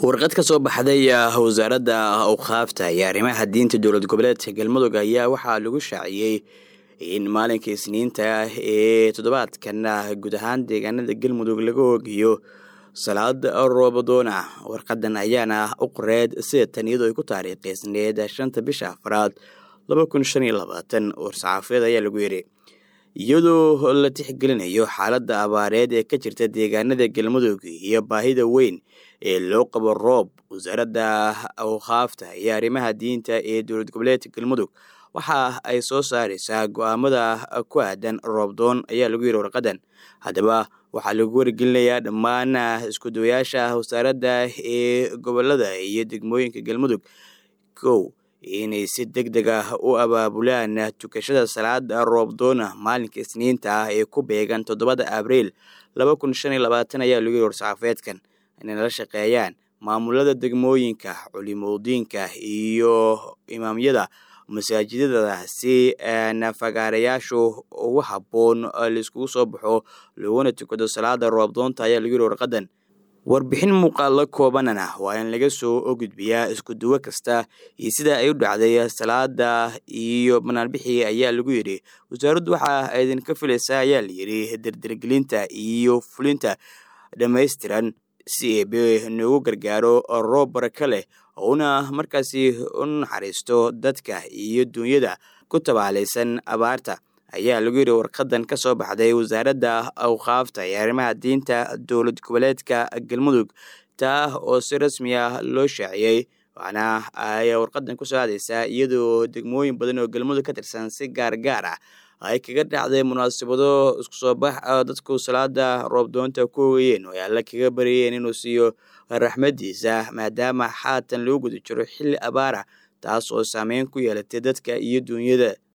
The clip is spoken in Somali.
warqad ka soo baxday wasaaradda awqaafta iyo arrimaha diinta dowlad goboleedka galmudug ayaa waxaa lagu shaaciyey in maalinka isniinta ee toddobaadkan guud ahaan deegaanada galmudug laga oogiyo salaad roobadoona warqadan ayaana u qoreed sida tan iyadoo ay ku taariikheysneed shanta bisha afraad laba kun shan iyo labaatan war-saxaafeed ayaa lagu yidhi iyadoo la tixgelinayo xaaladda abaareed ee ka jirta deegaanada galmudug iyo baahida weyn ee loo qabo roob wasaaradda awqaafta iyo arrimaha diinta ee dowlad goboleedka galmudug waxa ay soo saareysaa go-aamada ku aadan roobdoon ayaa lagu yidhi warqadan haddaba waxaa lagu wargelinayaa dhammaan iskudawayaasha wasaaradda ee gobolada iyo degmooyinka galmudug kow inay si deg deg ah u abaabulaan tukashada salaada roobdoona maalinka isniinta ah ee ku beegan toddobada abriil laba kun shan iyo labaatan ayaa lagu yidhi war-saxaafeedkan inay nala shaqeeyaan maamulada degmooyinka culimodiinka iyo imaamyada masaajidada si nafagaarayaashu ugu habboon laiskugu soo baxo looguna tukado salaada roobdoonta ayaa lagu yidhi warqadan warbixin muuqaalo koobanana waa in laga soo gudbiyaa isku duwo kasta iyo sida ay u dhacday salaada iyo banaanbixii ayaa lagu yidhi wasaaraddu waxa idinka filaysaa ayaa layidhi derdergelinta iyo fulinta dhammaystiran si eebe noogu gargaaro roob baraka leh ouna markaasi u naxariisto dadka iyo duunyada ku tabaalaysan abaarta ayaa lagu yidhi warqadan ka soo baxday wasaaradda awqaafta iyo arrimaha diinta dowlad goboleedka galmudug taa oo si rasmi ah loo shaaciyey waxaana ay warqadan ku soo aadeysaa iyadoo degmooyin badan oo galmudug ka tirsan si gaar gaar ah ay kaga dhacday munaasabado isku soo bax dadku salaada roobdoonta ku ogayeen oo ay alla kaga baryayeen inuu siiyo raxmadiisa maadaama xaatan loo guda jiro xilli abaara taas oo saameyn ku yeelatay dadka iyo duunyada